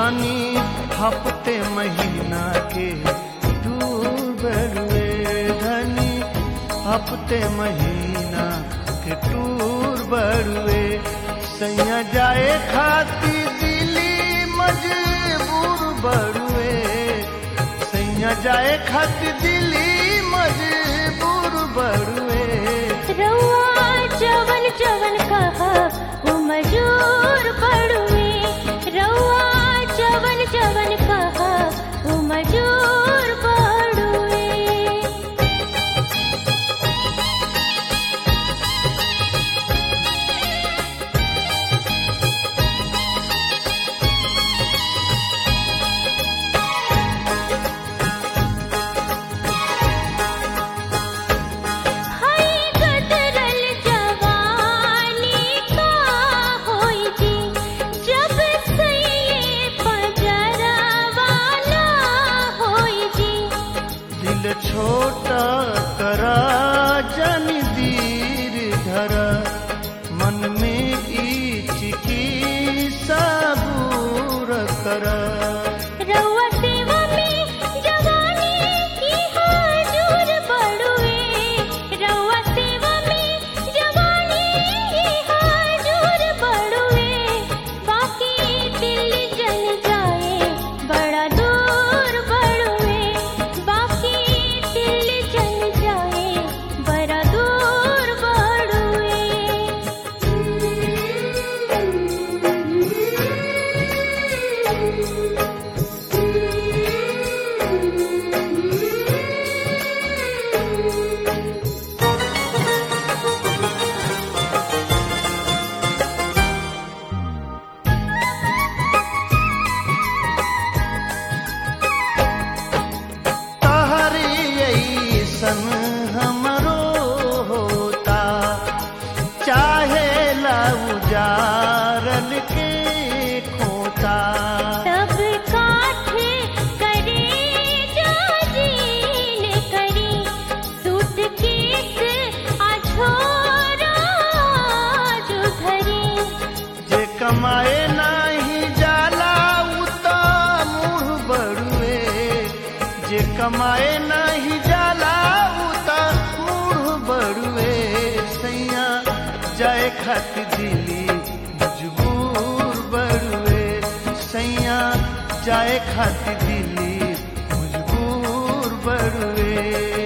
धनी हफ्ते महीना के टूर बड़ुए धनी हफ्ते महीना के टूर बड़ुए सैया जाए खाती दिली मजबूर बड़ुए सैया जाए खाती दिली मजबूर बड़ुए रउआ जवन जवन कहा वो मजूर पड़ुए रउआ जवन जवन कहा वो मजूर पड़ुए हाय गदरल जवानी का होई जी जब सैये पजरवाला होई जी दिल छोटा करा जन दीर धरा मन में ईच की सबूर करा रउआ सेवा में जवानी की हाजूर बड़ुए रउआ सेवा में जवानी की हाजूर बड़ुए बाकी दिल जल जाए बड़ा दूर बड़ुए बाकी दिल जल जाए बड़ा दूर बड़ुए तहरी ऐसन हमरो होता चाहे लउजारल के खोता सब काठे करे जाजीन करी सूटकेस अछोरा जो धरी जे कमाए नाही जाला उता मुँह बड़ुए जे कमाए नाही जाला उता मुँह बड़ुए सैया जाए खत दिली मजबूर बड़ुए सैया जाए खत दिली मजबूर बड़ुए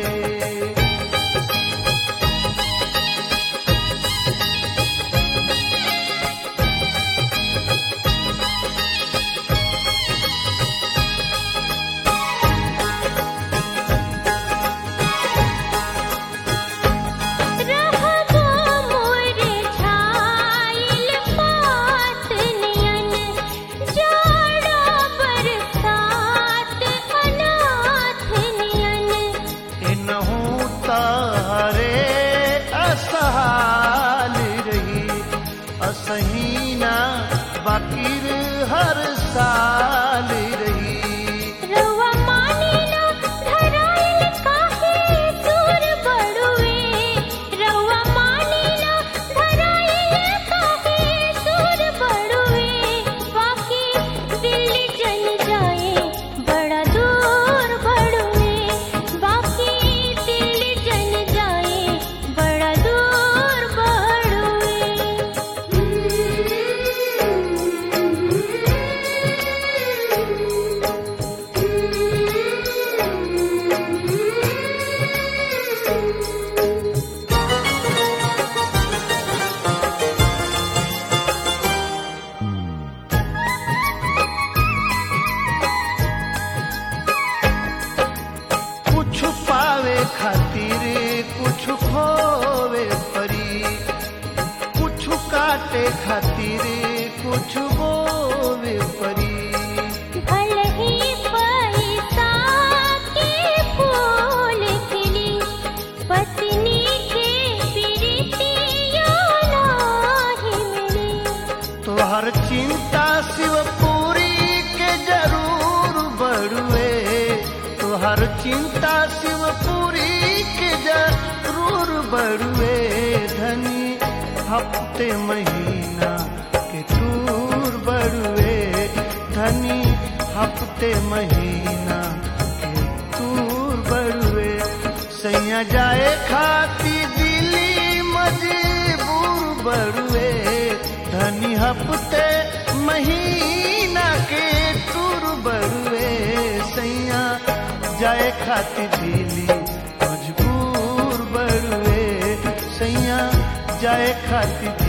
रहबो मोर छाइल पात नियन जाड़ा बरसात अनाथ नियन इनहू तारे असहाल रही असहीना बाकिर हर साल रही रउआ मानिला धराइल काहे दूर बड़ुए रउआ मानिला धराइल काहे दूर बड़ुए बाकी दिल जल जाए बड़ा दूर बड़ुए बाकी दिल जल जाए बड़ा दूर बड़ुए कुछ पावे खातिर कुछ खोवे परी कुछ काटे खातिर कुछ बोवे परी भल ही पैसा के फूल खिली पत्नी के प्रीतिया नाही मिली तोहर चिंता शिवपुरी के जरूर बड़ुए तोहर चिंता शिवपुरी के जरूर बड़ुए धनी हफ्ते महीना के टूर बड़ुए धनी महीना के तूर बड़ुए सैया जाए खाती दिली मजबूर बड़ुए धनी हफ्ते महीना के तूर बड़ुए सैया जाए खाती दिली मजबूर बड़ुए सैया जाए खाती